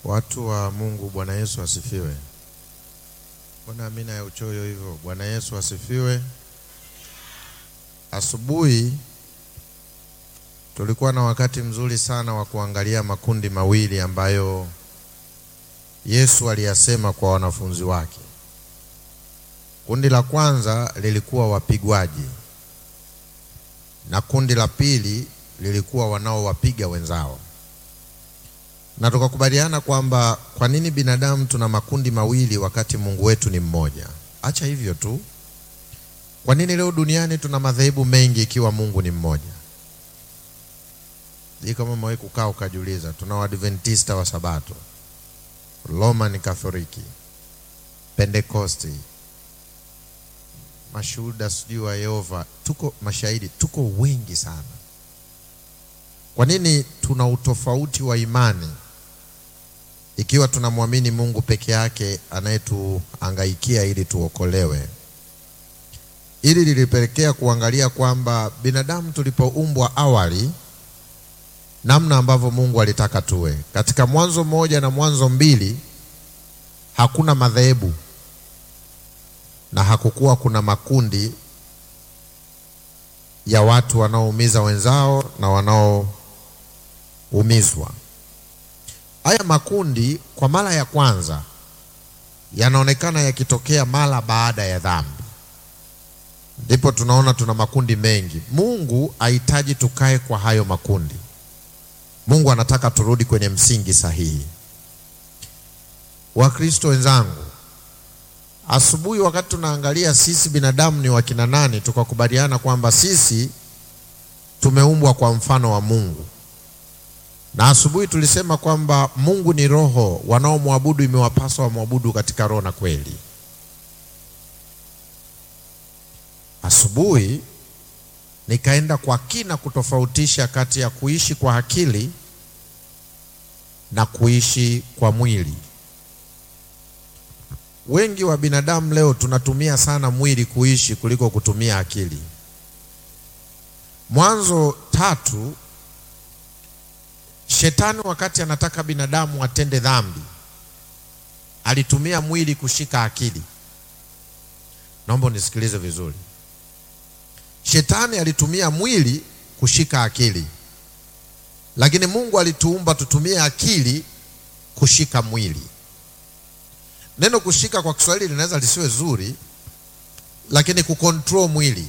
Watu wa Mungu, Bwana Yesu asifiwe. Mbona amina ya uchoyo hivyo? Bwana Yesu asifiwe. Asubuhi tulikuwa na wakati mzuri sana wa kuangalia makundi mawili ambayo Yesu aliyasema kwa wanafunzi wake. Kundi la kwanza lilikuwa wapigwaji na kundi la pili lilikuwa wanaowapiga wenzao, na tukakubaliana kwamba kwa nini binadamu tuna makundi mawili wakati Mungu wetu ni mmoja? Acha hivyo tu. Kwa nini leo duniani tuna madhehebu mengi ikiwa Mungu ni mmoja? Hii kama umewahi kukaa ukajiuliza, tuna Waadventista wa Sabato, Roman Katoliki, Pentekosti, mashuhuda sijui wa Yehova, tuko mashahidi, tuko wengi sana. Kwa nini tuna utofauti wa imani ikiwa tunamwamini Mungu peke yake anayetuangaikia ili tuokolewe? Hili lilipelekea kuangalia kwamba binadamu tulipoumbwa awali, namna ambavyo Mungu alitaka tuwe. Katika Mwanzo mmoja na Mwanzo mbili hakuna madhehebu na hakukuwa kuna makundi ya watu wanaoumiza wenzao na wanaoumizwa. Haya makundi kwa mara ya kwanza yanaonekana yakitokea mara baada ya dhambi, ndipo tunaona tuna makundi mengi. Mungu hahitaji tukae kwa hayo makundi. Mungu anataka turudi kwenye msingi sahihi. Wakristo wenzangu, asubuhi wakati tunaangalia sisi binadamu ni wakina nani, tukakubaliana kwamba sisi tumeumbwa kwa mfano wa Mungu, na asubuhi tulisema kwamba Mungu ni roho, wanaomwabudu imewapaswa wamwabudu katika roho na kweli. Asubuhi nikaenda kwa kina kutofautisha kati ya kuishi kwa akili na kuishi kwa mwili. Wengi wa binadamu leo tunatumia sana mwili kuishi kuliko kutumia akili. Mwanzo tatu, shetani wakati anataka binadamu atende dhambi alitumia mwili kushika akili. Naomba unisikilize vizuri. Shetani alitumia mwili kushika akili, lakini Mungu alituumba tutumie akili kushika mwili. Neno kushika kwa Kiswahili linaweza lisiwe zuri, lakini kukontrol mwili.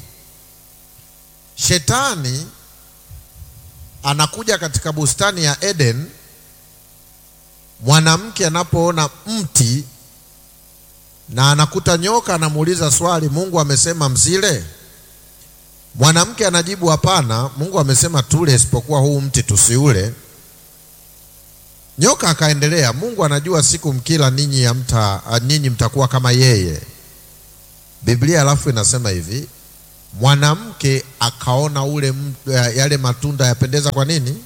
Shetani anakuja katika bustani ya Eden, mwanamke anapoona mti na anakuta nyoka, anamuuliza swali, Mungu amesema msile? Mwanamke anajibu hapana, Mungu amesema tule, isipokuwa huu mti tusiule. Nyoka akaendelea, Mungu anajua siku mkila ninyi ya mta, ninyi mtakuwa kama yeye. Biblia alafu inasema hivi, mwanamke akaona ule yale matunda yapendeza kwa nini?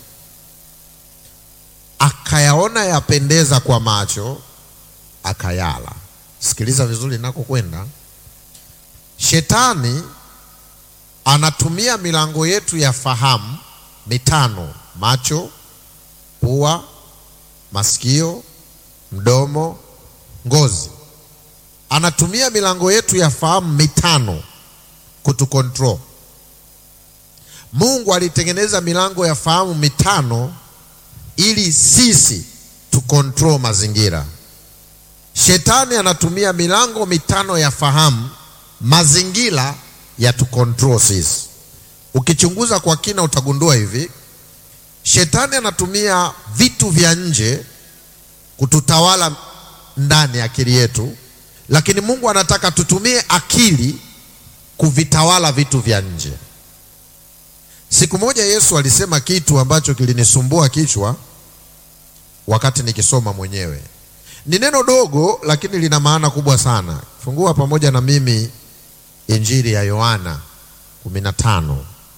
Akayaona yapendeza kwa macho, akayala. Sikiliza vizuri nakokwenda. Shetani anatumia milango yetu ya fahamu mitano: macho, pua masikio, mdomo, ngozi. Anatumia milango yetu ya fahamu mitano kutukontrol. Mungu alitengeneza milango ya fahamu mitano ili sisi tukontrol mazingira. Shetani anatumia milango mitano ya fahamu, mazingira ya tukontrol sisi. Ukichunguza kwa kina utagundua hivi Shetani anatumia vitu vya nje kututawala ndani ya akili yetu, lakini Mungu anataka tutumie akili kuvitawala vitu vya nje. Siku moja Yesu alisema kitu ambacho kilinisumbua kichwa wakati nikisoma mwenyewe. Ni neno dogo, lakini lina maana kubwa sana. Fungua pamoja na mimi Injili ya Yohana 15.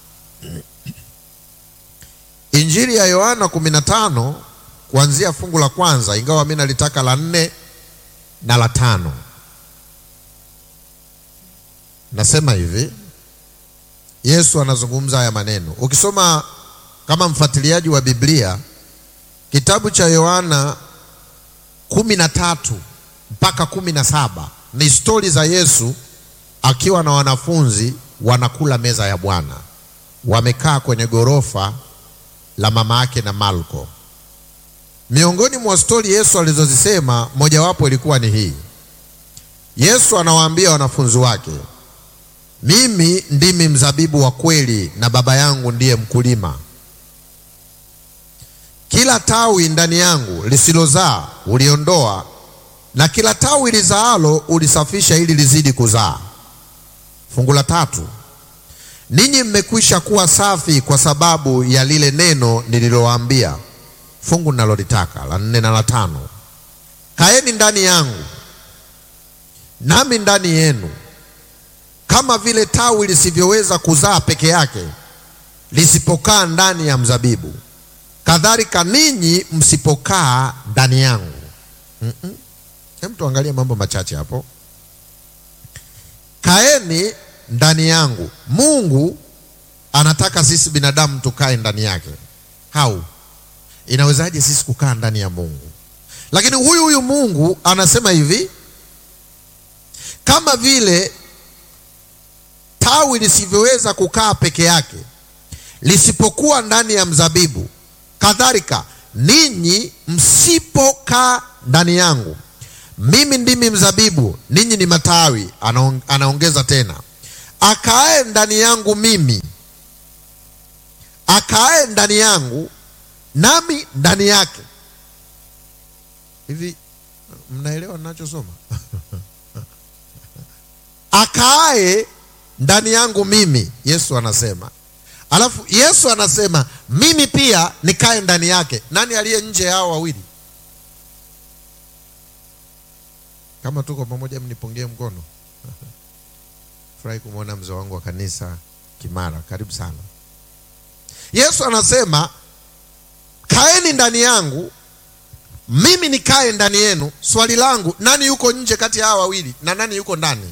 Injili ya Yohana 15 kuanzia fungu la kwanza, ingawa mimi nalitaka la nne na la tano. Nasema hivi, Yesu anazungumza haya maneno. Ukisoma kama mfuatiliaji wa Biblia, kitabu cha Yohana kumi na tatu mpaka kumi na saba ni stori za Yesu akiwa na wanafunzi wanakula meza ya Bwana, wamekaa kwenye ghorofa la mama yake na Marko. Miongoni mwa stori Yesu alizozisema mojawapo ilikuwa ni hii. Yesu anawaambia wanafunzi wake, mimi ndimi mzabibu wa kweli na Baba yangu ndiye mkulima. Kila tawi ndani yangu lisilozaa uliondoa, na kila tawi lizaalo ulisafisha ili lizidi kuzaa. Fungu la tatu, ninyi mmekwisha kuwa safi kwa sababu ya lile neno nililowaambia. Fungu ninalolitaka la nne na la tano, kaeni ndani yangu nami ndani yenu. Kama vile tawi lisivyoweza kuzaa peke yake lisipokaa ndani ya mzabibu, kadhalika ninyi msipokaa ndani yangu. Mm-mm. Hem, tuangalie mambo machache hapo. Kaeni ndani yangu. Mungu anataka sisi binadamu tukae ndani yake. Hau, inawezaje sisi kukaa ndani ya Mungu? Lakini huyu huyu Mungu anasema hivi, kama vile tawi lisivyoweza kukaa peke yake lisipokuwa ndani ya mzabibu, kadhalika ninyi msipokaa ndani yangu. Mimi ndimi mzabibu, ninyi ni matawi. Anaong, anaongeza tena, akaae ndani yangu mimi, akaae ndani yangu nami ndani yake. Hivi mnaelewa ninachosoma? akaae ndani yangu mimi, Yesu anasema. Alafu Yesu anasema mimi pia nikae ndani yake. Nani aliye nje hao wawili? Kama tuko pamoja, mnipungie mkono. Furahi kumwona mzee wangu wa kanisa Kimara, karibu sana. Yesu anasema kaeni ndani yangu, mimi nikae ndani yenu. Swali langu, nani yuko nje kati ya hawa wawili na nani yuko ndani?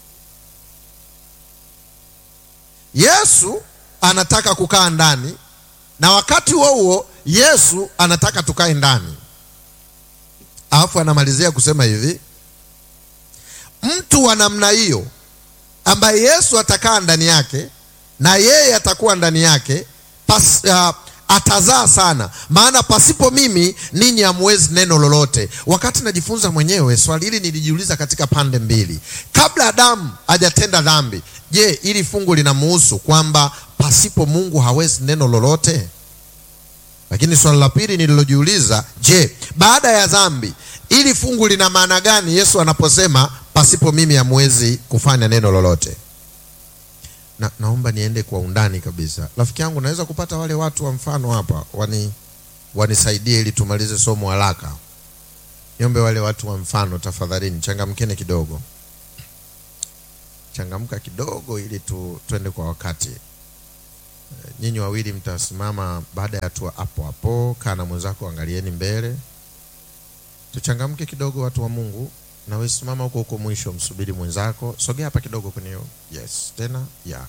Yesu anataka kukaa ndani na wakati huo huo Yesu anataka tukae ndani. Alafu anamalizia kusema hivi, mtu wa namna hiyo ambaye Yesu atakaa ndani yake na yeye atakuwa ndani yake pas, uh, atazaa sana, maana pasipo mimi ninyi hamwezi neno lolote. Wakati najifunza mwenyewe swali hili nilijiuliza katika pande mbili. Kabla Adamu hajatenda dhambi, je, ili fungu linamuhusu kwamba pasipo Mungu hawezi neno lolote? Lakini swali la pili nililojiuliza, je, baada ya dhambi, ili fungu lina maana gani Yesu anaposema pasipo mimi hamwezi kufanya neno lolote? Na, naomba niende kwa undani kabisa. Rafiki yangu, naweza kupata wale watu wa mfano hapa wani wanisaidie ili tumalize somo haraka. Niombe wale watu wa mfano tafadhalini, changamkeni kidogo, changamka kidogo ili tu, tuende kwa wakati. Nyinyi wawili mtasimama baada ya hatua hapo hapo. Kaa na mwenzako, angalieni mbele, tuchangamke kidogo, watu wa Mungu. Na wewe simama huko huko mwisho, msubiri mwenzako. Sogea hapa kidogo kwenye hiyo. Yes, tena ya yeah.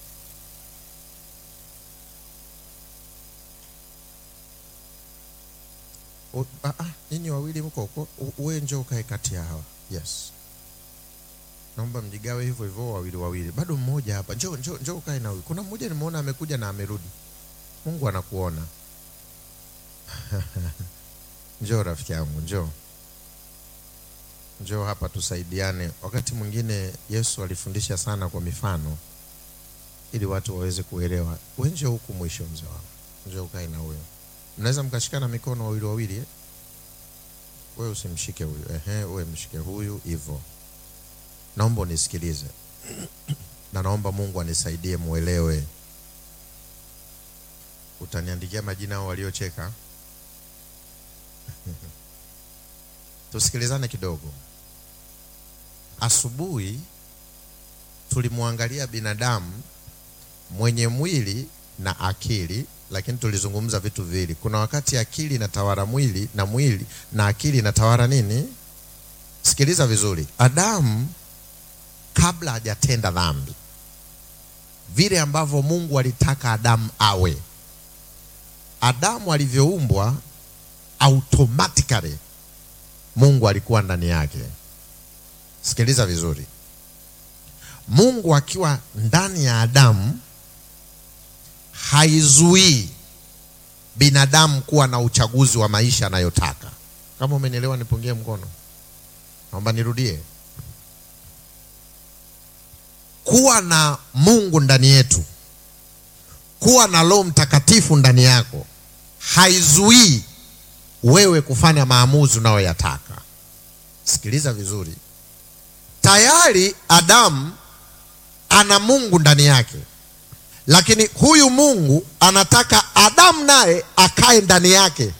Ah, ah, nyinyi wawili mko huko, wewe njoo ukae kati ya hawa. Yes, naomba mjigawe hivyo hivyo, wawili wawili. Bado mmoja hapa, njoo njoo njoo ukae na huyu. Kuna mmoja nimeona amekuja na amerudi. Mungu anakuona. Njoo rafiki yangu, njoo njoo hapa tusaidiane. Wakati mwingine Yesu alifundisha sana kwa mifano ili watu waweze kuelewa. Wewe njoo huku mwisho, mzee wangu, njoo ukae na huyo. Mnaweza mkashikana mikono wawili wawili eh? Wewe usimshike huyu, ehe, wewe mshike huyu hivyo. Naomba unisikilize na naomba Mungu anisaidie muelewe. Utaniandikia majina hao waliocheka tusikilizane kidogo. Asubuhi tulimwangalia binadamu mwenye mwili na akili, lakini tulizungumza vitu viwili. Kuna wakati akili inatawala mwili na mwili na akili inatawala nini? Sikiliza vizuri. Adamu kabla hajatenda dhambi, vile ambavyo Mungu alitaka Adamu awe, Adamu alivyoumbwa automatically Mungu alikuwa ndani yake. Sikiliza vizuri, Mungu akiwa ndani ya Adamu haizuii binadamu kuwa na uchaguzi wa maisha anayotaka. Kama umenielewa, nipungie mkono. Naomba nirudie. Kuwa na Mungu ndani yetu, kuwa na Roho Mtakatifu ndani yako haizuii wewe kufanya maamuzi unayoyataka. Sikiliza vizuri, tayari Adamu ana Mungu ndani yake, lakini huyu Mungu anataka Adamu naye akae ndani yake.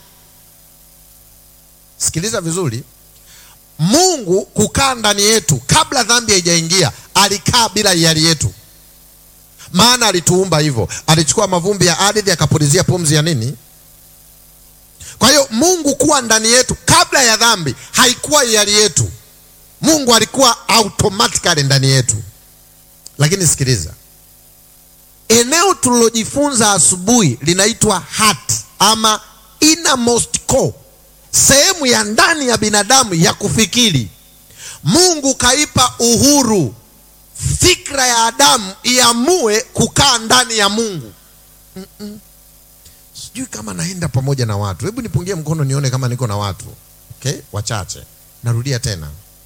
Sikiliza vizuri, Mungu kukaa ndani yetu kabla dhambi haijaingia, alikaa bila hiari yetu, maana alituumba hivyo. Alichukua mavumbi ya ardhi akapulizia pumzi ya nini? Kwa hiyo Mungu kuwa ndani yetu kabla ya dhambi haikuwa hiari yetu. Mungu alikuwa automatically ndani yetu. Lakini sikiliza, eneo tulilojifunza asubuhi linaitwa heart ama innermost core, sehemu ya ndani ya binadamu ya kufikiri. Mungu kaipa uhuru fikra ya Adamu iamue kukaa ndani ya Mungu. mm -mm. Sijui kama naenda pamoja na watu. Hebu nipungie mkono nione kama niko na watu. Okay, wachache. Narudia tena,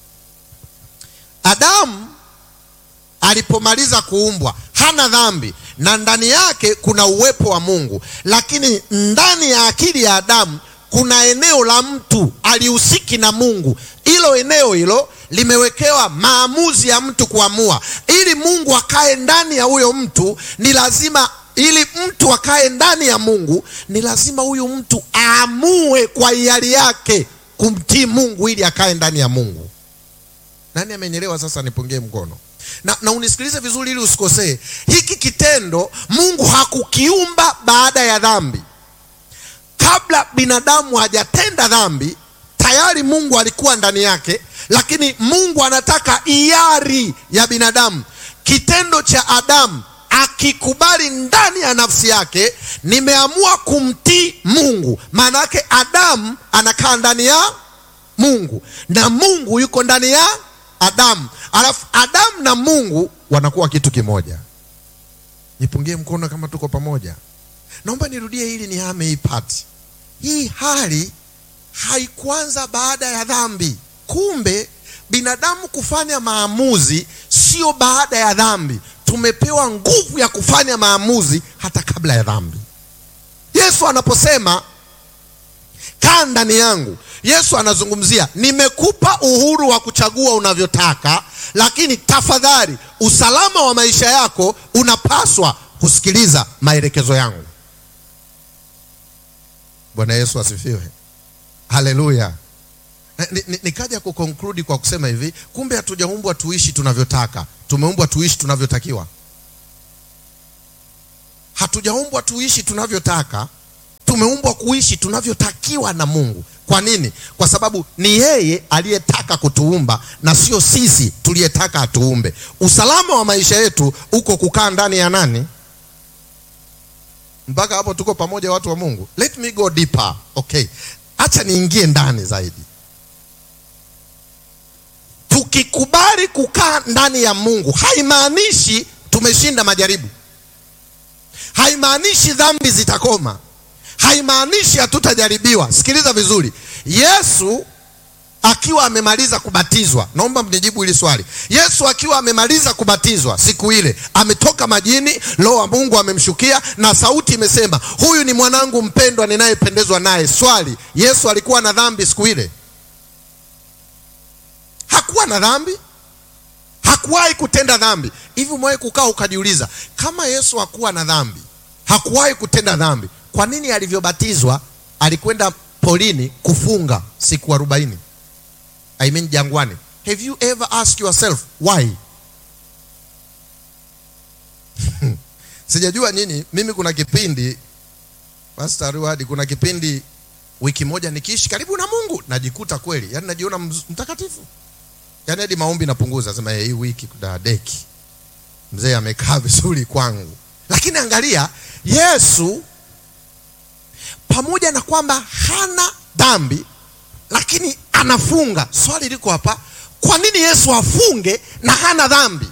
Adamu alipomaliza kuumbwa hana dhambi na ndani yake kuna uwepo wa Mungu, lakini ndani ya akili ya Adamu kuna eneo la mtu alihusiki na Mungu. Hilo eneo hilo limewekewa maamuzi ya mtu kuamua. Ili Mungu akae ndani ya huyo mtu, ni lazima ili mtu akae ndani ya Mungu ni lazima huyu mtu aamue kwa hiari yake kumtii Mungu ili akae ndani ya Mungu. Nani amenielewa? Sasa nipungie mkono na, na unisikilize vizuri ili usikosee. Hiki kitendo Mungu hakukiumba baada ya dhambi. Kabla binadamu hajatenda dhambi, tayari Mungu alikuwa ndani yake, lakini Mungu anataka hiari ya binadamu. Kitendo cha Adamu akikubali ndani ya nafsi yake, nimeamua kumtii Mungu. Maana yake Adamu anakaa ndani ya Mungu na Mungu yuko ndani ya Adamu, alafu Adamu na Mungu wanakuwa kitu kimoja. Nipungie mkono kama tuko pamoja. Naomba nirudie hili, nihame hii pati. Hii hali haikuanza baada ya dhambi. Kumbe binadamu kufanya maamuzi sio baada ya dhambi tumepewa nguvu ya kufanya maamuzi hata kabla ya dhambi. Yesu anaposema kaa ndani yangu, Yesu anazungumzia nimekupa uhuru wa kuchagua unavyotaka, lakini tafadhali, usalama wa maisha yako unapaswa kusikiliza maelekezo yangu. Bwana Yesu asifiwe, haleluya. Nikaja kukonkludi kwa kusema hivi, kumbe hatujaumbwa tuishi tunavyotaka, tumeumbwa tuishi tunavyotakiwa. Hatujaumbwa tuishi tunavyotaka, tumeumbwa kuishi tunavyotakiwa na Mungu. Kwa nini? Kwa sababu ni yeye aliyetaka kutuumba na sio sisi tuliyetaka atuumbe. Usalama wa maisha yetu uko kukaa ndani ya nani? Mpaka hapo tuko pamoja, watu wa Mungu. Let me go deeper. Okay, acha niingie ndani zaidi. Tukikubali kukaa ndani ya Mungu haimaanishi tumeshinda majaribu, haimaanishi dhambi zitakoma, haimaanishi hatutajaribiwa. Sikiliza vizuri, Yesu akiwa amemaliza kubatizwa, naomba mnijibu hili swali. Yesu akiwa amemaliza kubatizwa siku ile, ametoka majini, Roho wa Mungu amemshukia na sauti imesema, huyu ni mwanangu mpendwa ninayependezwa naye. Swali, Yesu alikuwa na dhambi siku ile? Hakuwa na dhambi, hakuwahi kutenda dhambi. Hivi umewahi kukaa ukajiuliza, kama Yesu hakuwa na dhambi, hakuwahi kutenda dhambi, kwa nini alivyobatizwa alikwenda polini kufunga siku arobaini? I mean jangwani. Have you ever asked yourself why? Sijajua nini, mimi kuna kipindi Pastor Ruhadi, kuna kipindi wiki moja nikiishi karibu na Mungu najikuta kweli, yani najiona mtakatifu, yani hadi maombi napunguza, sema hii wiki kudadeki, mzee amekaa vizuri kwangu. Lakini angalia Yesu, pamoja na kwamba hana dhambi, lakini anafunga. Swali liko hapa, kwa nini Yesu afunge na hana dhambi?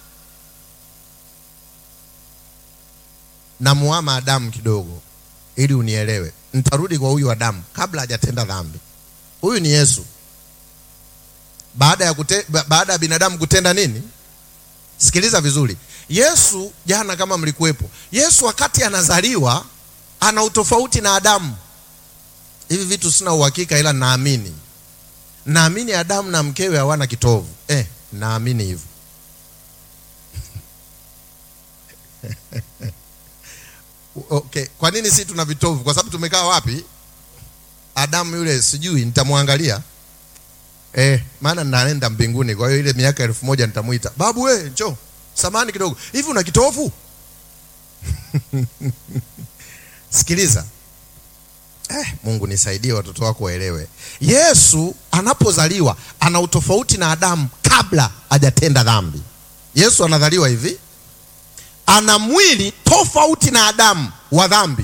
Namuama Adamu kidogo ili unielewe. Nitarudi kwa huyu Adamu kabla hajatenda dhambi. Huyu ni Yesu baada ya kute, ba, baada ya binadamu kutenda nini? Sikiliza vizuri. Yesu jana, kama mlikuwepo, Yesu wakati anazaliwa ana utofauti na Adamu. Hivi vitu sina uhakika, ila naamini, naamini Adamu na mkewe hawana kitovu eh, naamini hivyo okay. Kwa nini si tuna vitovu? Kwa sababu tumekaa wapi? Adamu yule sijui, nitamwangalia eh, maana naenda mbinguni. Kwa hiyo ile miaka elfu moja nitamwita babu, we njoo, samani kidogo, hivi una kitovu? Sikiliza eh, Mungu nisaidie, watoto wako waelewe. Yesu anapozaliwa ana utofauti na Adamu kabla hajatenda dhambi. Yesu anazaliwa hivi, ana mwili tofauti na Adamu wa dhambi,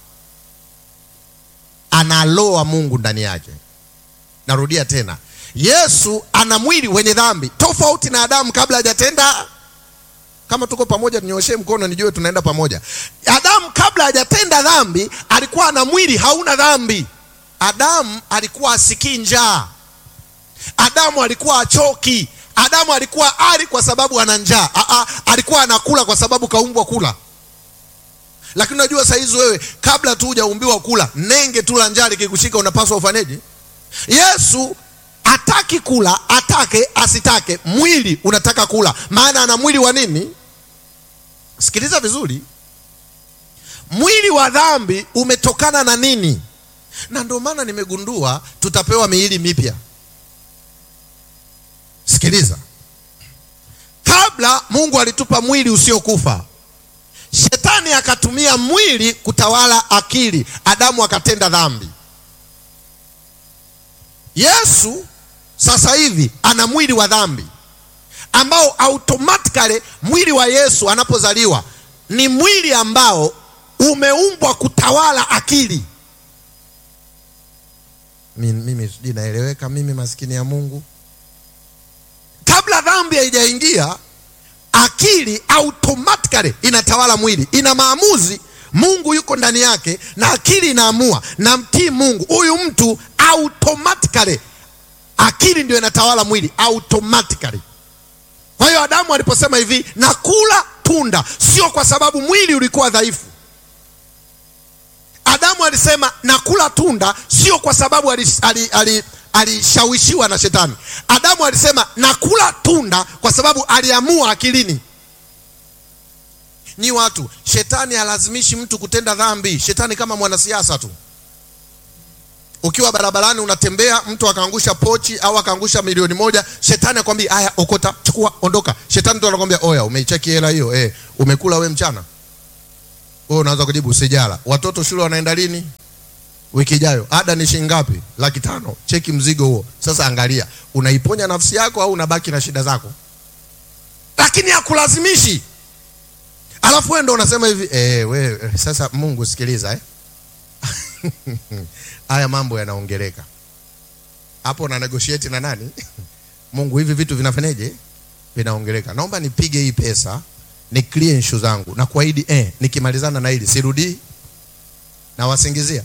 analoa Mungu ndani yake. Narudia tena, Yesu ana mwili wenye dhambi tofauti na Adamu kabla hajatenda. Kama tuko pamoja, tunyoshee mkono nijue tunaenda pamoja. Adamu kabla hajatenda dhambi alikuwa na mwili hauna dhambi. Adamu alikuwa asikii njaa. Adamu alikuwa achoki. Adamu alikuwa ali kwa sababu ana njaa. Aa, alikuwa anakula kwa sababu kaumbwa kula. Lakini unajua saa hizi wewe, kabla tu hujaumbiwa kula, nenge tu la njaa likikushika, unapaswa ufanyeje? Yesu ataki kula, atake asitake, mwili unataka kula, maana ana mwili wa nini? Sikiliza vizuri, mwili wa dhambi umetokana na nini? Na ndio maana nimegundua tutapewa miili mipya. Sikiliza, kabla Mungu alitupa mwili usiokufa, shetani akatumia mwili kutawala akili, Adamu akatenda dhambi. Yesu sasa hivi ana mwili wa dhambi ambao automatically mwili wa Yesu anapozaliwa ni mwili ambao umeumbwa kutawala akili. Mimi sijui naeleweka, mimi maskini ya Mungu. Kabla dhambi haijaingia, akili automatically inatawala mwili, ina maamuzi. Mungu yuko ndani yake na akili inaamua, namtii Mungu. Huyu mtu automatically akili ndio inatawala mwili automatically. Kwa hiyo Adamu aliposema hivi nakula tunda, sio kwa sababu mwili ulikuwa dhaifu. Adamu alisema nakula tunda sio kwa sababu alishawishiwa na shetani. Adamu alisema nakula tunda kwa sababu aliamua akilini. Nyi watu, shetani halazimishi mtu kutenda dhambi. Shetani kama mwanasiasa tu ukiwa barabarani unatembea, mtu akaangusha pochi au akaangusha milioni moja, shetani akwambia haya, okota, chukua, ondoka. Shetani tu anakwambia oya, umeicheki hela hiyo eh, umekula we mchana? Wewe unaanza kujibu sijala. Watoto shule wanaenda lini? Wiki ijayo. Ada ni shilingi ngapi? Laki tano. Cheki mzigo huo. Sasa angalia, unaiponya nafsi yako au unabaki na shida zako? Lakini hakulazimishi. Alafu wewe ndo unasema hivi eh, we sasa, Mungu sikiliza eh haya mambo yanaongeleka hapo, na negotiate na nani? Mungu, hivi vitu vinafanyaje? Vinaongeleka. Naomba nipige hii pesa ni clear issue zangu na kuahidi, eh, nikimalizana na hili sirudii. Nawasingizia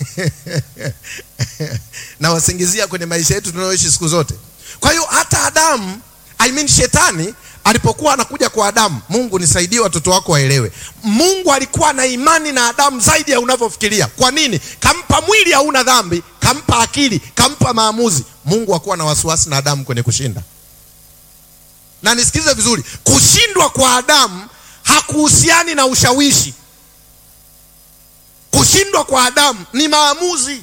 nawasingizia kwenye maisha yetu tunayoishi siku zote. Kwa hiyo hata Adamu, I mean shetani alipokuwa anakuja kwa Adamu, Mungu nisaidie watoto wako waelewe, Mungu alikuwa na imani na Adamu zaidi ya unavyofikiria. Kwa nini? Kampa mwili hauna dhambi, kampa akili, kampa maamuzi. Mungu hakuwa na wasiwasi na Adamu kwenye kushinda. Na nisikize vizuri, kushindwa kwa Adamu hakuhusiani na ushawishi. Kushindwa kwa Adamu ni maamuzi.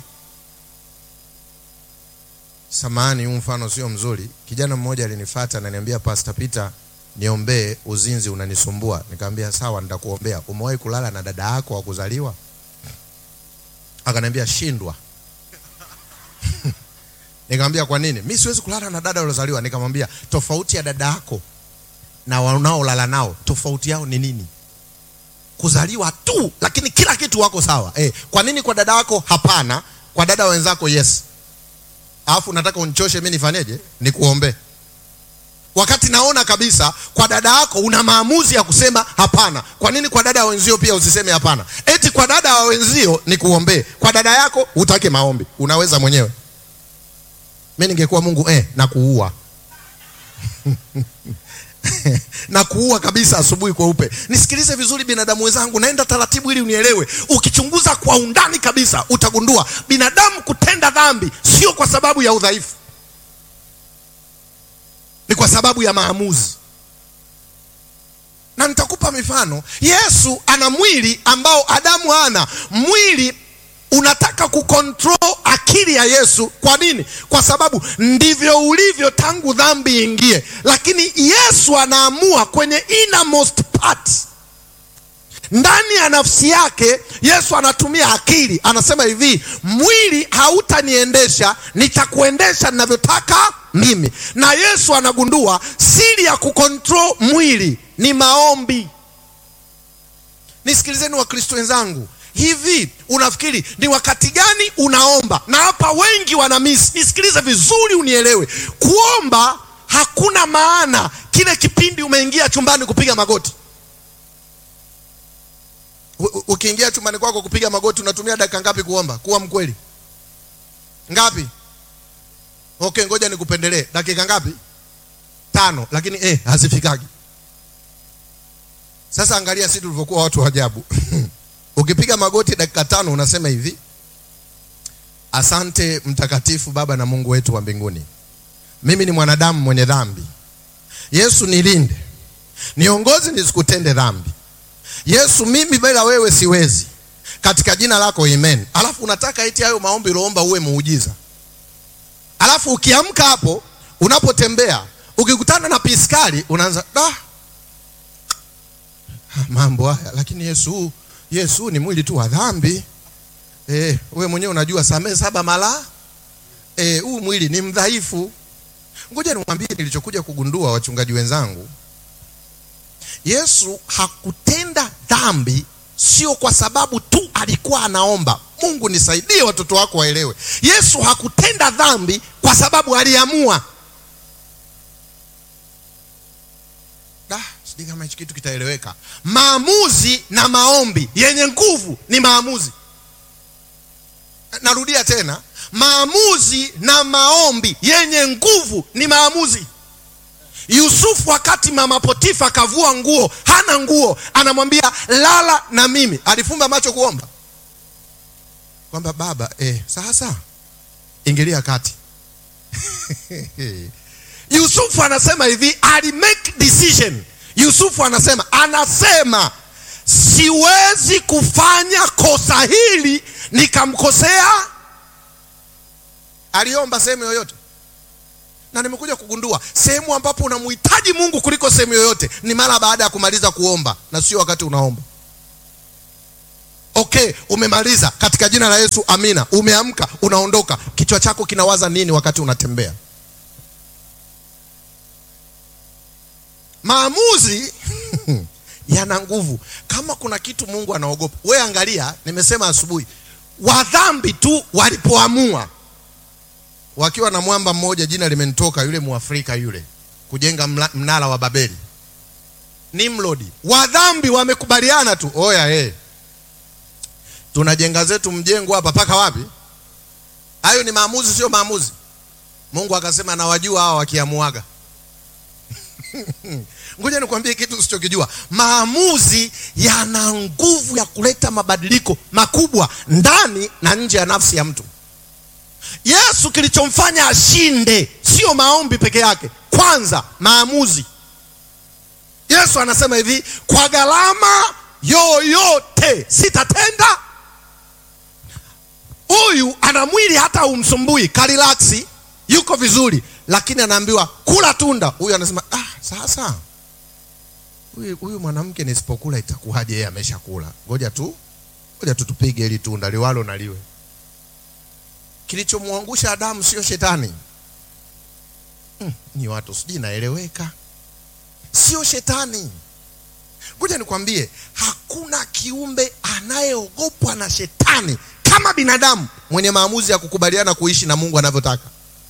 Samahani, huu mfano sio mzuri. Kijana mmoja alinifuata na niambia, Pastor Peter, niombee, uzinzi unanisumbua. Nikamwambia sawa, nitakuombea. Umewahi kulala na dada yako wa kuzaliwa? Akaniambia shindwa. Nikamwambia kwa nini? Mimi siwezi kulala na dada waliozaliwa. Nikamwambia tofauti ya dada yako na wanaolala nao, tofauti yao ni nini? Kuzaliwa tu, lakini kila kitu wako sawa. Eh, kwa nini kwa dada yako hapana, kwa dada wenzako yes? alafu nataka unichoshe mimi nifanyeje? Nikuombee wakati naona kabisa kwa dada yako una maamuzi ya kusema hapana. Kwa nini kwa dada ya wenzio pia usiseme hapana? Eti kwa dada wa wenzio ni kuombee, kwa dada yako utake maombi. Unaweza mwenyewe. Mimi ningekuwa Mungu eh, na kuua na kuua kabisa asubuhi kweupe. Nisikilize vizuri, binadamu wenzangu, naenda taratibu ili unielewe. Ukichunguza kwa undani kabisa, utagundua binadamu kutenda dhambi sio kwa sababu ya udhaifu ni kwa sababu ya maamuzi, na nitakupa mifano. Yesu ana mwili ambao Adamu hana. Mwili unataka kukontrol akili ya Yesu. Kwa nini? Kwa sababu ndivyo ulivyo tangu dhambi ingie, lakini Yesu anaamua kwenye innermost part ndani ya nafsi yake. Yesu anatumia akili, anasema hivi, mwili hautaniendesha, nitakuendesha ninavyotaka mimi. Na Yesu anagundua siri ya kukontrol mwili ni maombi. Nisikilizeni Wakristo wenzangu, hivi unafikiri ni wakati gani unaomba? Na hapa wengi wana miss. Nisikilize vizuri, unielewe. Kuomba hakuna maana kile kipindi umeingia chumbani kupiga magoti ukiingia chumbani kwako kupiga magoti unatumia dakika ngapi kuomba? Kuwa mkweli, ngapi? Okay, ngoja nikupendelee. Dakika ngapi? Tano, lakini eh, hazifikagi. Sasa angalia sisi tulivyokuwa watu wa ajabu. Ukipiga magoti dakika tano unasema hivi: asante mtakatifu Baba na Mungu wetu wa mbinguni, mimi ni mwanadamu mwenye dhambi. Yesu nilinde, niongozi nisikutende dhambi Yesu, mimi bila wewe siwezi, katika jina lako amen. Alafu unataka eti hayo maombi uliomba uwe muujiza. Alafu ukiamka hapo, unapotembea ukikutana na piskali unaanza da, mambo haya. Lakini Yesu, Yesu ni mwili tu wa dhambi. Eh, wewe mwenyewe unajua, samehe saba mara eh, huu mwili ni mdhaifu. Ngoja niwaambie nilichokuja kugundua, wachungaji wenzangu. Yesu hakutenda dhambi sio kwa sababu tu alikuwa anaomba. Mungu nisaidie, watoto wako waelewe. Yesu hakutenda dhambi kwa sababu aliamua. Da, sijui kama hichi kitu kitaeleweka. Maamuzi na maombi yenye nguvu ni maamuzi. Narudia tena, maamuzi na maombi yenye nguvu ni maamuzi. Yusufu wakati mama Potifa kavua nguo, hana nguo, anamwambia lala na mimi. Alifumba macho kuomba kwamba baba, eh, sasa ingilia kati. Yusufu anasema hivi, ali make decision. Yusufu anasema anasema siwezi kufanya kosa hili nikamkosea. Aliomba sehemu yoyote na nimekuja kugundua sehemu ambapo unamhitaji Mungu kuliko sehemu yoyote ni mara baada ya kumaliza kuomba, na sio wakati unaomba. Okay, umemaliza katika jina la Yesu, amina. Umeamka, unaondoka, kichwa chako kinawaza nini wakati unatembea? Maamuzi yana nguvu. Kama kuna kitu Mungu anaogopa, we angalia, nimesema asubuhi, wadhambi tu walipoamua wakiwa na mwamba mmoja, jina limenitoka, yule Muafrika yule, kujenga mla, mnara wa Babeli, Nimrodi. Wadhambi wamekubaliana tu, oya hey, tunajenga zetu mjengo hapa, paka wapi? Hayo ni maamuzi, sio maamuzi. Mungu akasema nawajua hawa wakiamuaga. Ngoja nikwambie kitu usichokijua. Maamuzi yana nguvu ya kuleta mabadiliko makubwa ndani na nje ya nafsi ya mtu. Yesu kilichomfanya ashinde sio maombi peke yake, kwanza maamuzi. Yesu anasema hivi, kwa gharama yoyote sitatenda. Huyu ana mwili hata umsumbui, karilaksi, yuko vizuri, lakini anaambiwa kula tunda. Huyu anasema ah, sasa huyu huyu mwanamke nisipokula itakuwaje? Yeye ameshakula, ngoja tu, ngoja tu tupige hili tunda liwalo na liwe Kilichomwangusha Adamu sio shetani. Hmm, ni watu sijui naeleweka, sio shetani. Ngoja nikwambie, hakuna kiumbe anayeogopwa na shetani kama binadamu mwenye maamuzi ya kukubaliana kuishi na Mungu anavyotaka.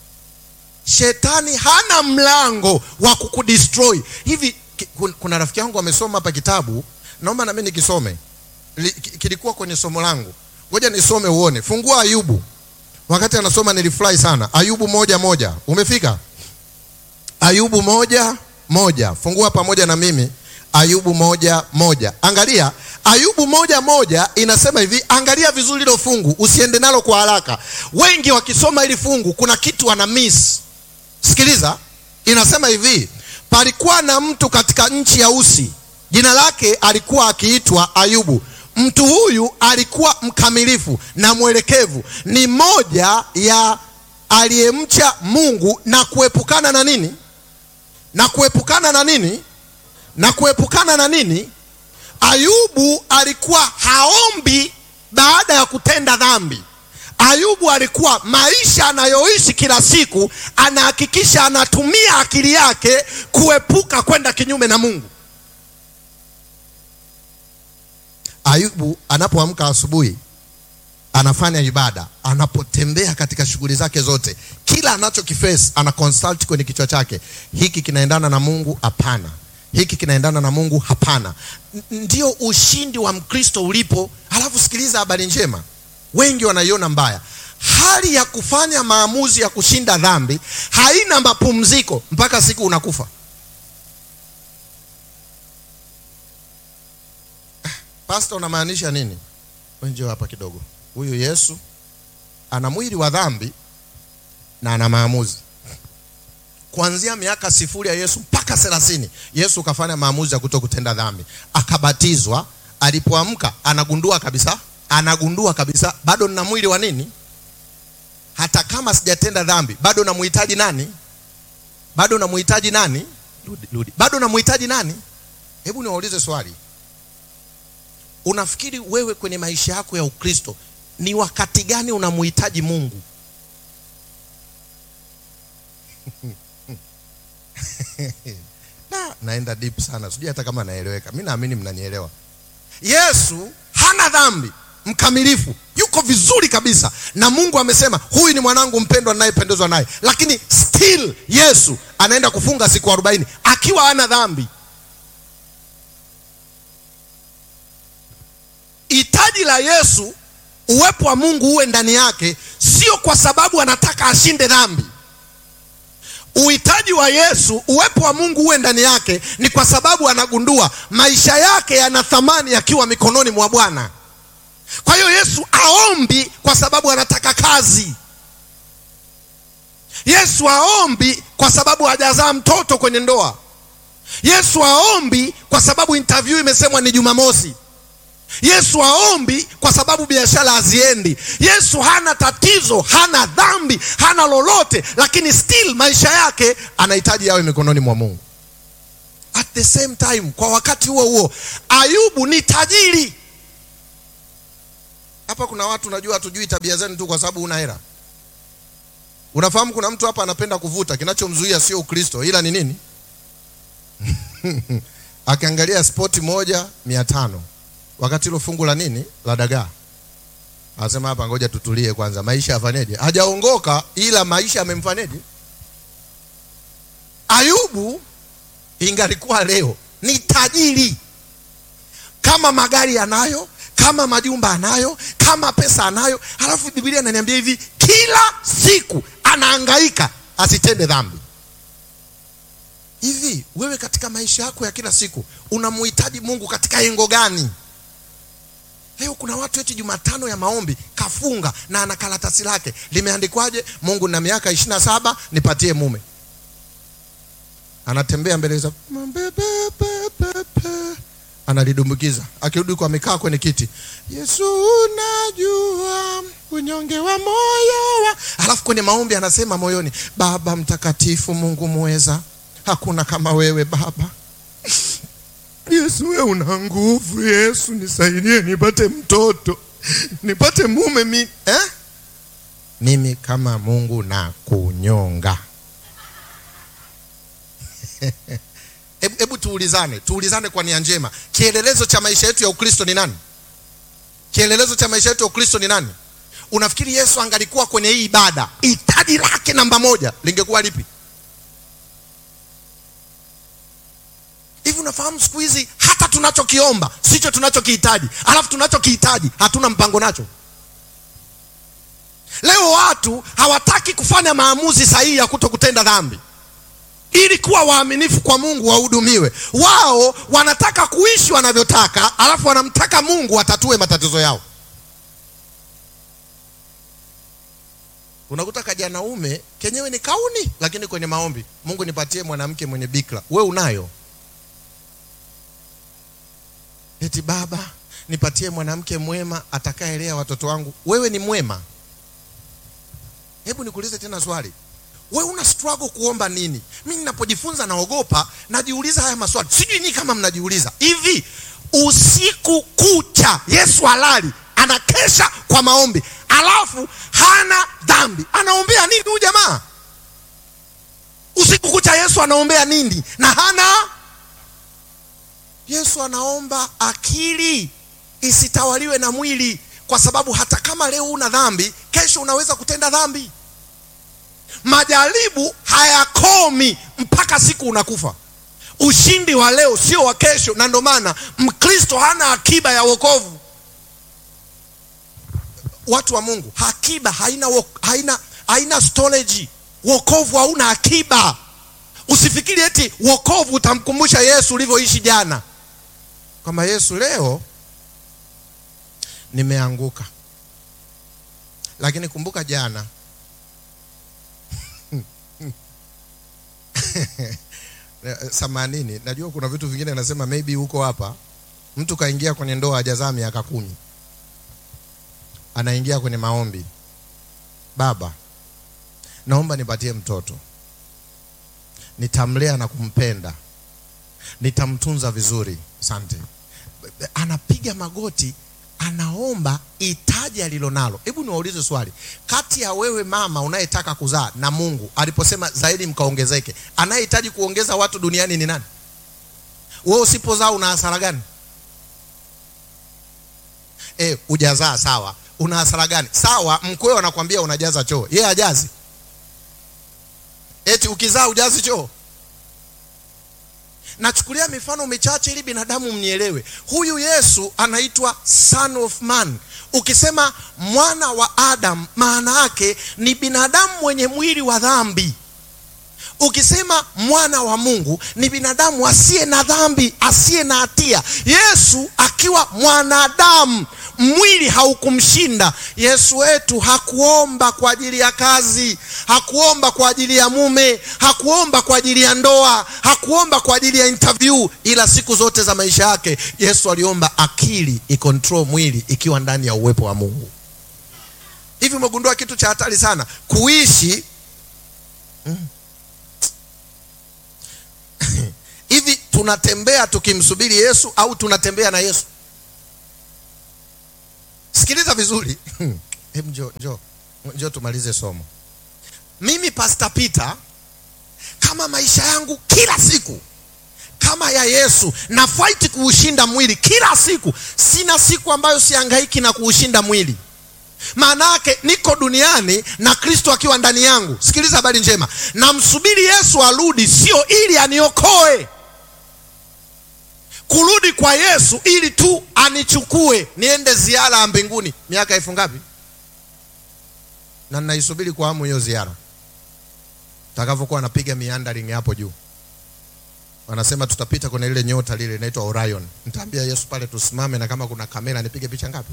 shetani hana mlango wa kukudestroy hivi ki- kun- kuna rafiki yangu amesoma hapa kitabu naomba nami nikisome Li- ki- kilikuwa kwenye somo langu ngoja nisome uone fungua ayubu wakati anasoma nilifurahi sana ayubu moja moja umefika ayubu moja moja fungua pamoja na mimi ayubu moja moja angalia ayubu moja moja inasema hivi angalia vizuri hilo fungu usiende nalo kwa haraka wengi wakisoma hili fungu kuna kitu wana miss sikiliza inasema hivi palikuwa na mtu katika nchi ya usi jina lake alikuwa akiitwa ayubu mtu huyu alikuwa mkamilifu na mwelekevu ni moja ya aliyemcha mungu na kuepukana na nini na kuepukana na nini na kuepukana na nini ayubu alikuwa haombi baada ya kutenda dhambi ayubu alikuwa maisha anayoishi kila siku anahakikisha anatumia akili yake kuepuka kwenda kinyume na mungu ayubu anapoamka asubuhi anafanya ibada anapotembea katika shughuli zake zote kila anachokifesi ana consult kwenye kichwa chake hiki kinaendana na mungu hapana hiki kinaendana na mungu hapana N- ndio ushindi wa mkristo ulipo halafu sikiliza habari njema wengi wanaiona mbaya hali ya kufanya maamuzi ya kushinda dhambi haina mapumziko mpaka siku unakufa pasta unamaanisha nini wenjeo hapa kidogo huyu yesu ana mwili wa dhambi na ana maamuzi kuanzia miaka sifuri ya yesu mpaka thelathini yesu kafanya maamuzi ya kuto kutenda dhambi akabatizwa alipoamka anagundua kabisa anagundua kabisa bado nina mwili wa nini hata kama sijatenda dhambi bado namhitaji nani bado namhitaji nani rudi, rudi. bado namhitaji nani hebu niwaulize swali unafikiri wewe kwenye maisha yako ya ukristo ni wakati gani unamhitaji mungu na, naenda deep sana sijui hata kama naeleweka mi naamini mnanielewa yesu hana dhambi mkamilifu yuko vizuri kabisa na mungu amesema huyu ni mwanangu mpendwa ninayependezwa naye lakini still yesu anaenda kufunga siku arobaini akiwa hana dhambi hitaji la yesu uwepo wa mungu uwe ndani yake sio kwa sababu anataka ashinde dhambi uhitaji wa yesu uwepo wa mungu uwe ndani yake ni kwa sababu anagundua maisha yake yana thamani yakiwa mikononi mwa bwana kwa hiyo yesu aombi kwa sababu anataka kazi yesu aombi kwa sababu hajazaa mtoto kwenye ndoa yesu aombi kwa sababu interview imesemwa ni jumamosi yesu aombi kwa sababu biashara haziendi yesu hana tatizo hana dhambi hana lolote lakini still maisha yake anahitaji yawe mikononi mwa mungu at the same time kwa wakati huo huo ayubu ni tajiri hapa kuna watu najua hatujui tabia zenu tu kwa sababu una hela unafahamu kuna mtu hapa anapenda kuvuta kinachomzuia sio ukristo ila ni nini akiangalia spoti moja mia tano wakati hilo fungu la nini la dagaa anasema hapa ngoja tutulie kwanza maisha yafanyeje hajaongoka ila maisha yamemfanyeje ayubu ingalikuwa leo ni tajiri kama magari anayo kama majumba anayo kama pesa anayo halafu biblia inaniambia hivi kila siku anaangaika asitende dhambi hivi wewe katika maisha yako ya kila siku unamhitaji mungu katika engo gani leo kuna watu eti jumatano ya maombi kafunga na ana karatasi lake limeandikwaje mungu na miaka ishiri na saba nipatie mume anatembea mbele za analidumbukiza akirudi kwa amekaa kwenye kiti yesu unajua unyonge wa moyo wa alafu kwenye maombi anasema moyoni baba mtakatifu mungu mweza hakuna kama wewe baba yesu we una nguvu yesu nisaidie nipate mtoto nipate mume mi eh? mimi kama mungu na kunyonga hebu hebu tuulizane tuulizane kwa nia njema kielelezo cha maisha yetu ya ukristo ni nani kielelezo cha maisha yetu ya ukristo ni nani unafikiri Yesu angalikuwa kwenye hii ibada, hitaji lake namba moja lingekuwa lipi? Hivi unafahamu siku hizi hata tunachokiomba sicho tunachokihitaji, alafu tunachokihitaji hatuna mpango nacho. Leo watu hawataki kufanya maamuzi sahihi ya kuto kutenda dhambi ili kuwa waaminifu kwa Mungu wahudumiwe. Wao wanataka kuishi wanavyotaka, alafu wanamtaka Mungu atatue matatizo yao. Unakuta kajanaume kenyewe ni kauni, lakini kwenye maombi, Mungu nipatie mwanamke mwenye bikra. We unayo eti baba nipatie mwanamke mwema atakaelea watoto wangu. Wewe ni mwema? Hebu nikuulize tena swali, we una struggle kuomba nini? Mimi ninapojifunza naogopa, najiuliza haya maswali, sijui nyinyi kama mnajiuliza hivi. Usiku kucha Yesu halali anakesha kwa maombi, alafu hana dhambi, anaombea nini huyu jamaa? Usiku kucha Yesu anaombea nini na hana Yesu anaomba akili isitawaliwe na mwili, kwa sababu hata kama leo una dhambi, kesho unaweza kutenda dhambi. Majaribu hayakomi mpaka siku unakufa. Ushindi wa leo sio wa kesho, na ndio maana Mkristo hana akiba ya wokovu. Watu wa Mungu, akiba haina, haina, haina storage. Wokovu hauna akiba. Usifikiri eti wokovu utamkumbusha Yesu ulivyoishi jana, kwamba Yesu leo nimeanguka, lakini kumbuka jana samanini. Najua kuna vitu vingine nasema maybe huko hapa, mtu kaingia kwenye ndoa hajazaa miaka kumi, anaingia kwenye maombi, baba, naomba nipatie mtoto nitamlea na kumpenda, nitamtunza vizuri, asante. Anapiga magoti, anaomba hitaji alilonalo. Hebu niwaulize swali, kati ya wewe mama unayetaka kuzaa na Mungu aliposema zaidi mkaongezeke, anayehitaji kuongeza watu duniani ni nani? Wewe usipozaa una hasara gani? E, ujazaa sawa, una hasara gani? Sawa, mkweo anakwambia unajaza choo, yeye hajazi Eti ukizaa ujazi choo. Nachukulia mifano michache ili binadamu mnielewe. Huyu Yesu anaitwa Son of Man. Ukisema mwana wa Adam, maana yake ni binadamu mwenye mwili wa dhambi. Ukisema mwana wa Mungu ni binadamu asiye na dhambi, asiye na hatia. Yesu akiwa mwanadamu mwili haukumshinda. Yesu wetu hakuomba kwa ajili ya kazi, hakuomba kwa ajili ya mume, hakuomba kwa ajili ya ndoa, hakuomba kwa ajili ya interview, ila siku zote za maisha yake Yesu aliomba akili ikontrol mwili ikiwa ndani ya uwepo wa Mungu. Hivi umegundua kitu cha hatari sana kuishi mm. hivi tunatembea tukimsubiri Yesu au tunatembea na Yesu? Sikiliza vizuri. Hebu njoo njoo njoo tumalize somo. Mimi Pastor Peter, kama maisha yangu kila siku kama ya Yesu na fight kuushinda mwili kila siku, sina siku ambayo sihangaiki na kuushinda mwili. Maana yake niko duniani na Kristo akiwa ndani yangu. Sikiliza habari njema, namsubiri Yesu arudi, sio ili aniokoe kurudi kwa Yesu ili tu anichukue niende ziara ya mbinguni. Miaka elfu ngapi? Na ninaisubiri kwa hamu hiyo ziara, takavyokuwa napiga miandaring hapo juu. Wanasema tutapita kwenye ile nyota lile inaitwa Orion. Nitaambia Yesu pale tusimame, na kama kuna kamera nipige picha ngapi?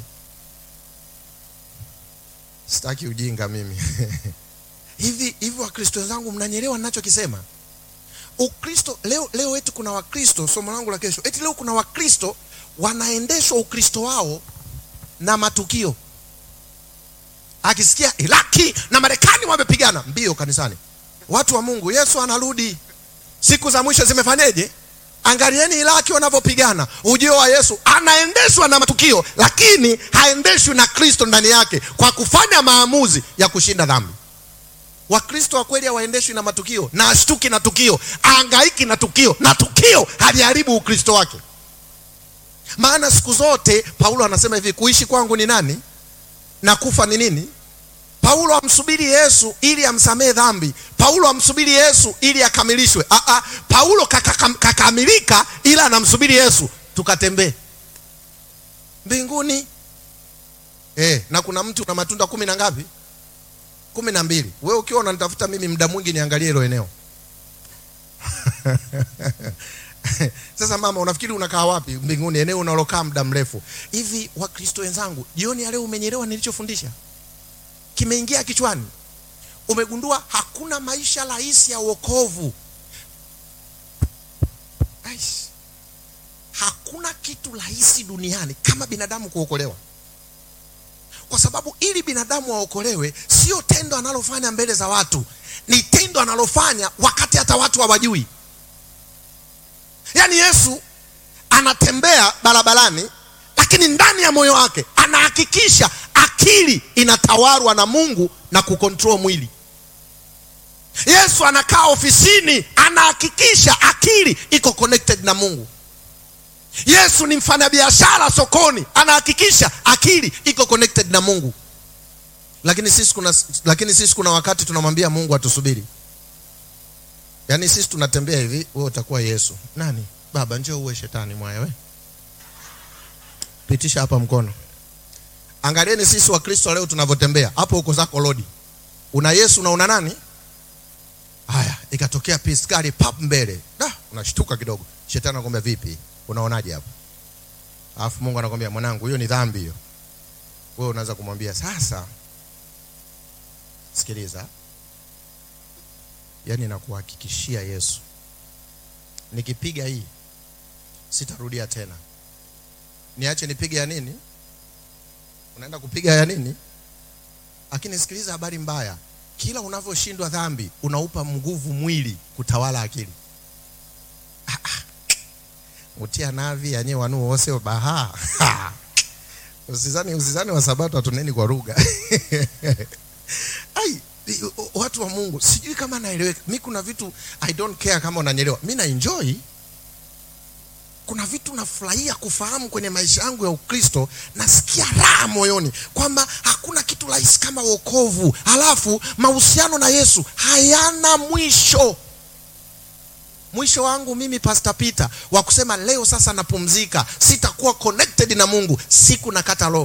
Sitaki ujinga mimi hivi hivi. Wakristo wenzangu, mnanyelewa ninachokisema? Ukristo leo, leo wetu kuna Wakristo, somo langu la kesho, eti leo kuna Wakristo wanaendeshwa Ukristo wao na matukio. Akisikia Iraki na Marekani wamepigana, mbio kanisani. Watu wa Mungu, Yesu anarudi, siku za mwisho zimefanyeje? Angalieni Iraki wanavyopigana. Ujio wa Yesu anaendeshwa na matukio, lakini haendeshwi na Kristo ndani yake, kwa kufanya maamuzi ya kushinda dhambi. Wakristo wa kweli hawaendeshwi na matukio, na ashtuki na tukio, aangaiki na tukio, na tukio haliharibu Ukristo wake. Maana siku zote Paulo anasema hivi, kuishi kwangu ni nani? na kufa ni nini? Paulo amsubiri Yesu ili amsamehe dhambi. Paulo amsubiri Yesu ili akamilishwe. Ah, ah, Paulo kaka- kakamilika, ila anamsubiri Yesu tukatembee mbinguni. Eh, na kuna mtu una matunda kumi na ngapi? kumi na mbili. Wewe ukiwa unanitafuta mimi muda mwingi niangalie hilo eneo Sasa mama, unafikiri unakaa wapi mbinguni, eneo unalokaa muda mrefu hivi? Wakristo wenzangu, jioni ya leo umenyelewa nilichofundisha? Kimeingia kichwani? Umegundua hakuna maisha rahisi ya wokovu. Aish. Hakuna kitu rahisi duniani kama binadamu kuokolewa, kwa sababu ili binadamu aokolewe, sio tendo analofanya mbele za watu, ni tendo analofanya wakati hata watu hawajui. Yaani Yesu anatembea barabarani, lakini ndani ya moyo wake anahakikisha akili inatawarwa na Mungu na kukontrol mwili. Yesu anakaa ofisini, anahakikisha akili iko connected na Mungu. Yesu ni mfanyabiashara sokoni, anahakikisha akili iko connected na Mungu. Lakini sisi kuna, lakini sisi kuna wakati tunamwambia Mungu atusubiri. Yaani sisi tunatembea hivi, wewe utakuwa Yesu. Nani? Baba, njoo uwe shetani mwaya we. Pitisha hapa mkono. Angalieni sisi wa Kristo leo tunavyotembea. Hapo uko zako lodi. Una Yesu na una nani? Haya, ikatokea piskari pap mbele. Da, unashtuka kidogo. Shetani anakuambia vipi? Unaonaje hapo? Alafu Mungu anakuambia mwanangu, hiyo ni dhambi hiyo. Wewe unaanza kumwambia sasa, sikiliza, yaani nakuhakikishia Yesu, nikipiga hii sitarudia tena. Niache nipige ya nini? Unaenda kupiga ya nini? Lakini sikiliza habari mbaya, kila unavyoshindwa dhambi unaupa nguvu mwili kutawala akili. Ah, ah. utia navi yanye wanu wose baha usizani usizani wa sabato hatuneni kwa lugha ai watu wa Mungu, sijui kama naeleweka. Mi kuna vitu I don't care kama unanyelewa, mi na enjoy. Kuna vitu nafurahia kufahamu kwenye maisha yangu ya Ukristo, nasikia raha moyoni kwamba hakuna kitu rahisi kama wokovu, halafu mahusiano na Yesu hayana mwisho. Mwisho wangu mimi Pastor Peter wa kusema leo sasa napumzika, sitakuwa connected na Mungu, siku nakata roho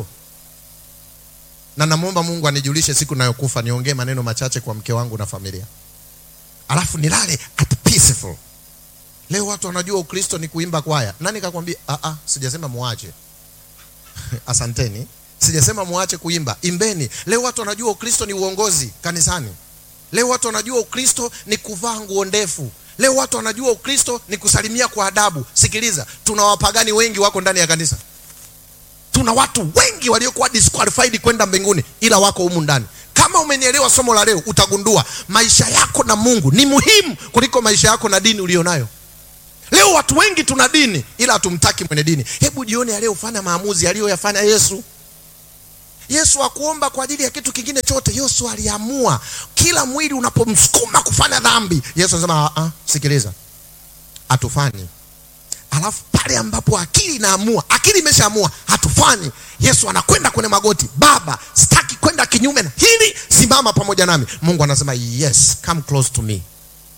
na namwomba Mungu anijulishe siku nayokufa, niongee maneno machache kwa mke wangu na familia, alafu nilale at peaceful. Leo watu wanajua Ukristo ni kuimba kwaya. Nani kakwambia? Ah, ah, sijasema muache asanteni, sijasema muache kuimba, imbeni. Leo watu wanajua Ukristo ni uongozi kanisani. Leo watu wanajua Ukristo ni kuvaa nguo ndefu. Leo watu wanajua Ukristo ni kusalimia kwa adabu. Sikiliza, tuna wapagani wengi wako ndani ya kanisa tuna watu wengi waliokuwa disqualified kwenda mbinguni ila wako humu ndani. Kama umenielewa somo la leo, utagundua maisha yako na Mungu ni muhimu kuliko maisha yako na dini ulionayo. Leo watu wengi tuna dini ila hatumtaki mwenye dini. Hebu jioni ya leo fanya maamuzi aliyoyafanya Yesu. Yesu hakuomba kwa ajili ya kitu kingine chote. Yesu aliamua kila mwili unapomsukuma kufanya dhambi, Yesu anasema ah, sikiliza, hatufanyi Alafu pale ambapo akili inaamua, akili imeshaamua hatufanyi, Yesu anakwenda kwenye magoti, Baba, sitaki kwenda kinyume na hili, simama pamoja nami. Mungu anasema yes, come close to me.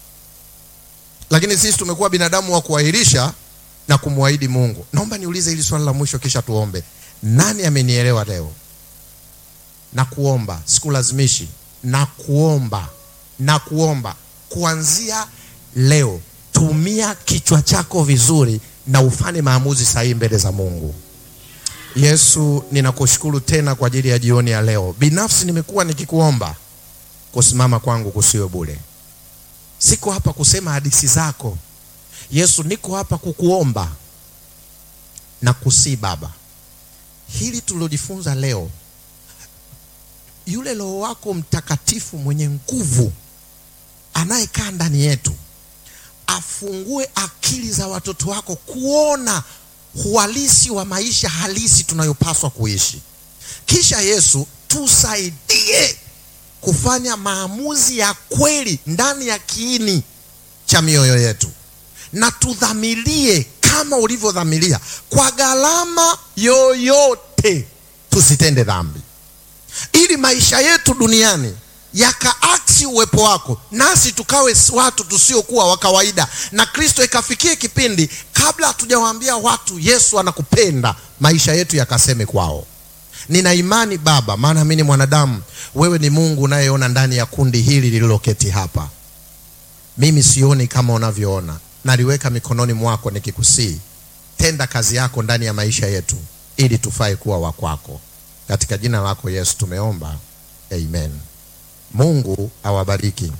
Lakini sisi tumekuwa binadamu wa kuahirisha na kumwahidi Mungu. Naomba niulize hili swali la mwisho, kisha tuombe. Nani amenielewa leo? Na kuomba, sikulazimishi, na kuomba, na kuomba kuanzia leo tumia kichwa chako vizuri na ufanye maamuzi sahihi mbele za Mungu. Yesu, ninakushukuru tena kwa ajili ya jioni ya leo. Binafsi nimekuwa nikikuomba, kusimama kwangu kusiwe bure. Siko hapa kusema hadithi zako Yesu, niko hapa kukuomba na kusii Baba, hili tulilojifunza leo, yule Roho wako Mtakatifu mwenye nguvu anayekaa ndani yetu afungue akili za watoto wako kuona uhalisi wa maisha halisi tunayopaswa kuishi. Kisha Yesu, tusaidie kufanya maamuzi ya kweli ndani ya kiini cha mioyo yetu, na tudhamirie kama ulivyodhamiria, kwa gharama yoyote tusitende dhambi. ili maisha yetu duniani yakaaksi uwepo wako, nasi tukawe watu tusiokuwa wa kawaida, na Kristo ikafikie kipindi kabla hatujawaambia watu Yesu anakupenda, maisha yetu yakaseme kwao. Nina imani Baba, maana mimi ni mwanadamu, wewe ni Mungu unayeona ndani ya kundi hili lililoketi hapa. Mimi sioni kama unavyoona, naliweka mikononi mwako nikikusii, tenda kazi yako ndani ya maisha yetu ili tufae kuwa wa kwako. Katika jina lako Yesu tumeomba, amen. Mungu awabariki.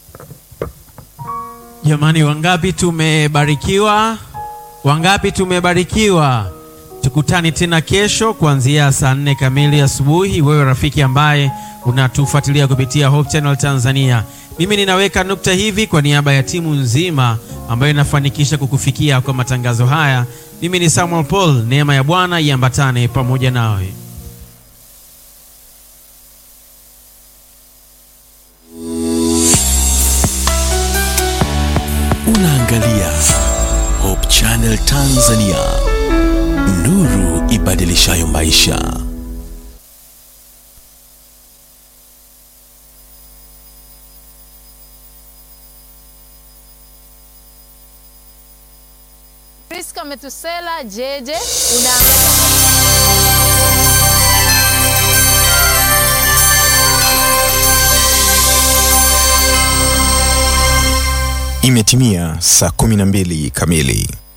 Jamani, wangapi tumebarikiwa? Wangapi tumebarikiwa? Tukutane tena kesho kuanzia saa nne kamili asubuhi. Wewe rafiki ambaye unatufuatilia kupitia Hope Channel Tanzania, mimi ninaweka nukta hivi kwa niaba ya timu nzima ambayo inafanikisha kukufikia kwa matangazo haya. Mimi ni Samuel Paul. Neema ya Bwana iambatane pamoja nawe. Unaangalia Hope Channel Tanzania, nuru ibadilishayo maisha. Priska Metusela Jeje unaangalia Imetimia saa 12 kamili.